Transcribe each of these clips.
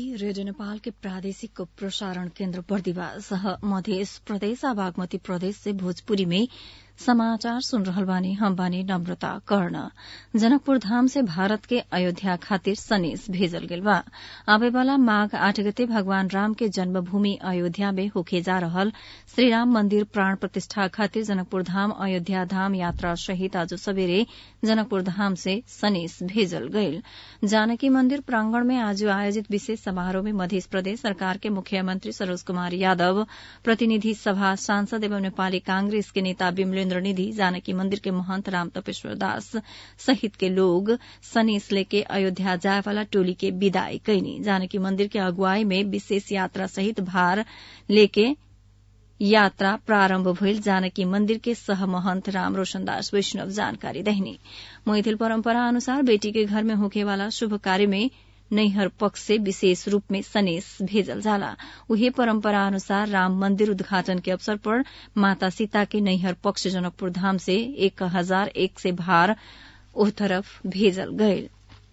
radio Nepal के प्रादेशिक प्रसारण केन्द्र बर्दिवास मध्य प्रदेश आ बागमती प्रदेश से भोजपुरी में समाचार सुन रहल बानी हम बानी नम्रता कर्ण जनकपुर धाम से भारत के अयोध्या खातिर सनेस भेजल गेल बा आवे वाला माघ आठ गते भगवान राम के जन्मभूमि अयोध्या में होखे जा रहल श्रीराम मंदिर प्राण प्रतिष्ठा खातिर जनकपुर धाम अयोध्या धाम यात्रा सहित आज सबेरे जनकपुर धाम से सनेस भेजल गईल जानकी मंदिर प्रांगण में आज आयोजित विशेष समारोह में मध्य प्रदेश सरकार के मुख्यमंत्री सरोज कुमार यादव प्रतिनिधि सभा सांसद एवं नेपाली कांग्रेस के नेता विमलेन्द्र निधि जानकी मंदिर के महंत राम तपेश्वर दास सहित के लोग सनेस लेके अयोध्या जाए वाला टोली के विदाई कैनी जानकी मंदिर के अगुवाई में विशेष यात्रा सहित भार लेके यात्रा प्रारम्भ भइल जानकी मंदिर के सह महंत राम रोशन दास वैष्णव जानकारी दहिनी मैथिल परम्परा अनुसार बेटी के घर में होखे वाला शुभ कार्य में नैहर पक्ष से विशेष रूप में सनेस भेजल जाला उहे परम्परा अनुसार राम मंदिर उद्घाटन के अवसर पर माता सीता के नैहर पक्ष जनकपुर धाम से एक हजार एक से भार ओह तरफ भेजल गये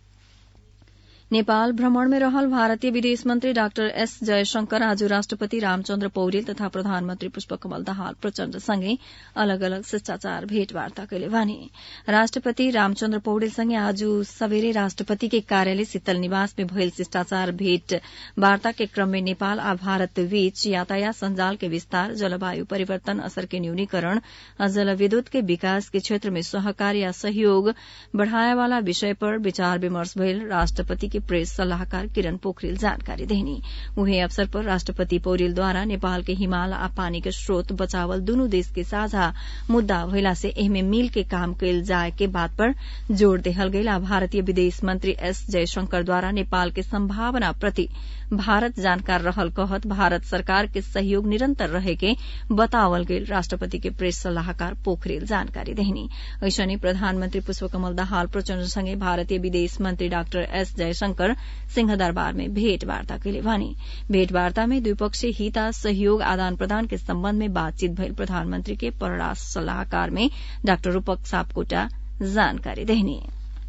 नेपाल भ्रमण में रहल भारतीय विदेश मंत्री डाक्टर एस जयशंकर आज राष्ट्रपति रामचन्द्र पौडेल तथा प्रधानमन्त्री पुष्पकमल दाहाल प्रचण्ड सँगै अलग अलग शिष्टाचार भेटवार्ता कैले भने राष्ट्रपति रामचन्द्र पौडेल सँगै आज सबेरे राष्ट्रपति के कार्यालय शीतल निवास में भइल शिष्टाचार भेट वार्ता के क्रम में नेपाल आ भारत बीच यातायात संजाल के विस्तार जलवायु परिवर्तन असर के न्यूनीकरण आ जलविद्युत के विकास के क्षेत्र में सहकार या सहयोग बढ़ाए वाला विषय पर विचार विमर्श भइल राष्ट्रपति के प्रेस सलाहकार किरण पोखरेल जानकारी देनी उहे अवसर पर राष्ट्रपति पौडेलद्वारा नेपाल के हिमाल आ पानी के स्रोत बचावल दुनू देश के साझा मुद्दा भइला से एहमे मिल के काम कैल जाए के बात पर जोड़ देहल गईल आ भारतीय विदेश मंत्री एस जयशंकर द्वारा नेपाल के संभावना प्रति भारत जानकार रहल कहत भारत सरकार के सहयोग निरंतर रहे के बतावल गेल राष्ट्रपति के प्रेस सलाहकार पोखरेल जानकारी देहनी ऐसने प्रधानमन्त्री पुष्पकमल दाहाल प्रचण्ड सँगै भारतीय विदेश मंत्री डाक्टर एस जयशंकर सिंहदरबार में भेटवार्ता कैले भने भेटवार्ता में द्विपक्षीय हित सहयोग आदान प्रदान के सम्बन्ध में बातचीत भइल प्रधानमन्त्री के परराष्ट्र सलाहकार में डाक्टर रूपक सापकोटा जानकारी देहनी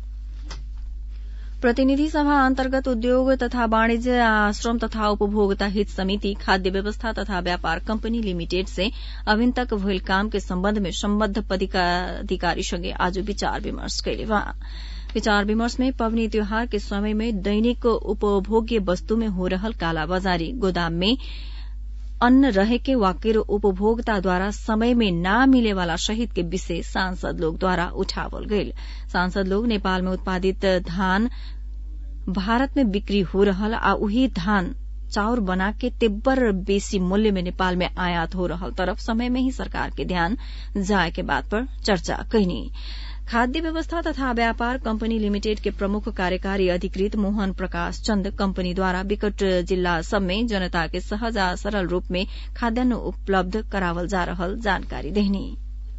प्रतिनिधि सभा अन्तर्गत उद्योग तथा वाणिज्य आश्रम तथा उपभोक्ता हित समिति खाद्य व्यवस्था तथा व्यापार कंपनी लिमिटेड से अभिन तक भइल काम के सम्बन्ध में सम्बद्ध पदाधिकारीसँगै आज विचार विमर्श कैले विचार विमर्श में पबनी त्योहार के समय में दैनिक उपभोग्य वस्तु में हो रहल कालाबाजारी गोदाम में अन्न रहे के वाकिर उपभोक्ता द्वारा समय में ना मिले वाला शहीद के विषय सांसद लोग द्वारा उठावल गईल सांसद लोग नेपाल में उत्पादित धान भारत में बिक्री हो रहल आ उही धान चाउर बना के तिब्बर बेसी मूल्य में नेपाल में आयात हो रहल तरफ समय में ही सरकार के ध्यान जाए के बात पर चर्चा कैनी खाद्य व्यवस्था तथा व्यापार कंपनी लिमिटेड के प्रमुख कार्यकारी अधिकृत मोहन प्रकाश चन्द कंपनीद्वारा विकट जिल्ला सब में जनता के सहज आ सरल रूप में खाद्यान्न उपलब्ध करावल जा रहल जानकारी देहनी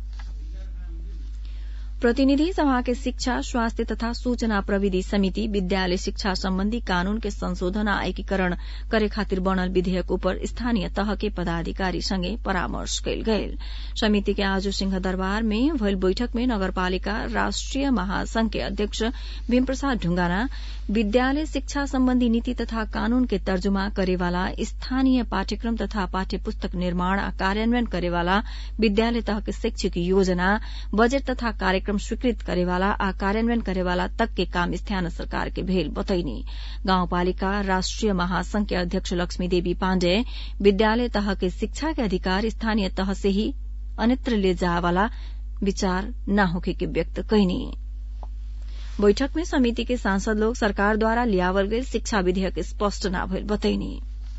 प्रतिनिधि सभा के शिक्षा स्वास्थ्य तथा सूचना प्रविधि समिति विद्यालय शिक्षा सम्बन्धी कानून के संशोधन आ एकीकरण करे खातिर बनल विधेयक उपर स्थानीय तह के पदाधिकारी संगे परामर्श कयल गयल समिति के आज सिंहदरबार में भइल बैठक में नगरपालिका राष्ट्रिय महासंघ के अध्यक्ष भीम प्रसाद ढुंगाना विद्यालय शिक्षा सम्बन्धी नीति तथा कानून के तर्जुमा करेवाला स्थानीय पाठ्यक्रम तथा पाठ्य पुस्तक निर्माण आ कार्यान्वयन करेवाला विद्यालय तह के शैक्षिक योजना बजेट तथा कार्यक्रम स्वीकृत करेवाला आ कार्यान्वयन करेवाला तक के काम स्थानीय सरकार के भेल बतैनी गाउँपालिका राष्ट्रिय महासंघ के अध्यक्ष लक्ष्मी देवी पाण्डेय विद्यालय तह के शिक्षा के अधिकार स्थानीय तह से ही अन्यत्र ले जावाला विचार न होखे के व्यक्त कैनी बैठक में समिति के सांसद लोग सरकार द्वारा लियावल गई शिक्षा विधेयक स्पष्ट न भइल बतैनी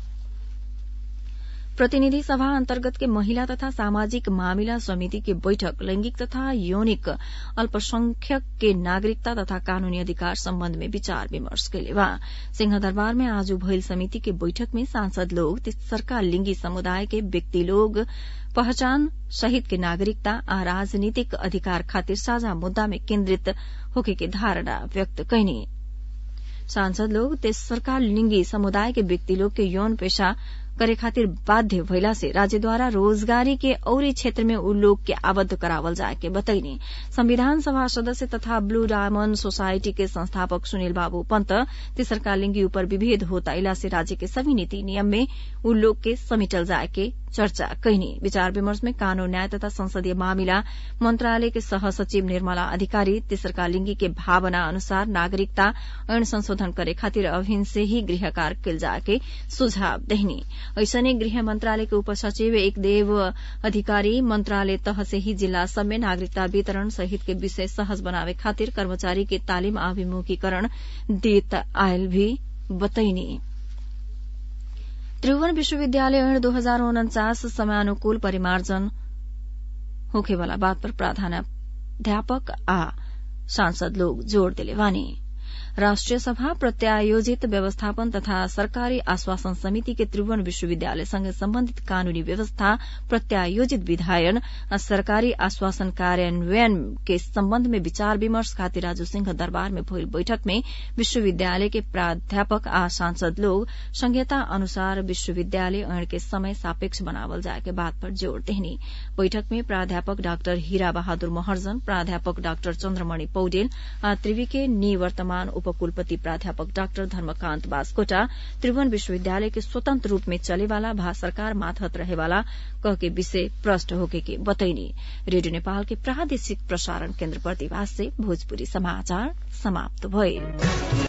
प्रतिनिधि सभा अन्तर्गत के महिला तथा सामाजिक मामिला समिति के बैठक लैंगिक तथा यौनिक अल्पसंख्यक के नागरिकता तथा कानूनी अधिकार सम्बन्ध में विचार विमर्श कैले बा सिंहदरबार में आज भइल समिति के बैठक में सांसद लोग तेसरका लिंगी समुदाय के व्यक्ति लोग पहचान सहित के नागरिकता आ राजनीतिक अधिकार खातिर साझा मुद्दा में केन्द्रित होके के धारणा व्यक्त कैनी सांसद लोग तेसरका लिंगी समुदाय के व्यक्ति लोग के यौन पेशा करे खातिर बाध्य भइला से राज्यद्वारा रोजगारी के औरी क्षेत्र में उ लोग के आबद्ध करावल जाए के बतैनी संविधान सभा सदस्य तथा ब्लू डायमंड सोसाइटी के संस्थापक सुनील बाबू पंत तेसरका लिंगी ऊपर विभेद होता इला से राज्य के सभी नीति नियम में उ लोग के समेटल जाए के चर्चा कैनी विचार विमर्श में कानून न्याय तथा संसदीय मामिला मंत्रालय के सह सचिव निर्मला अधिकारी तेसरका लिंगी के भावना अनुसार नागरिकता ऐन संशोधन करे खातिर अभिन से ही गृह कार्य कल जाए के सुझाव देहनी ऐसने गृह मंत्रालय के उप सचिव एक देव अधिकारी मंत्रालय तह से ही जिला सब में नागरिकता वितरण सहित के विषय सहज बनावे खातिर कर्मचारी के तालिम अभिमुखीकरण देत आयल भी बतैनी त्रिभुवन विश्वविद्यालय ऐन दो हजार उन्चास समयानुकूल परिमार्जन होखेवाला बात पर प्राध्यापक आ सांसद लोग जोड़ दिले वानी राष्ट्रिय सभा प्रत्यायोजित व्यवस्थापन तथा सरकारी आश्वासन समिति के त्रिभुवन विश्वविद्यालय संग सम्बन्धित कानूनी व्यवस्था प्रत्यायोजित विधायन आ सरकारी आश्वासन कार्यान्वयन के सम्बन्ध में विचार विमर्श खातिर राजू सिंह दरबार में भइल बैठक में विश्वविद्यालय के प्राध्यापक आ सांसद लोग संहिता अनुसार विश्वविद्यालय ऐन के समय सापेक्ष बनावल जाए के बात पर जोड़ देहनी बैठक में प्राध्यापक डाक्टर हीरा बहादुर महर्जन प्राध्यापक डाक्टर चन्द्रमणि पौडेल आ त्रिवी के निवर्तमान उपकुलपति प्राध्यापक डाक्टर धर्मकान्त बास्कोटा त्रिभुवन विश्वविद्यालय के स्वतंत्र रूप में चलेवाला भा सरकार माथहत रहेवाला कह के विषय प्रष्ट होके के बतैनी रेडियो नेपाल के प्रादेशिक प्रसारण केन्द्र प्रतिभास से भोजपुरी समाचार समाप्त भए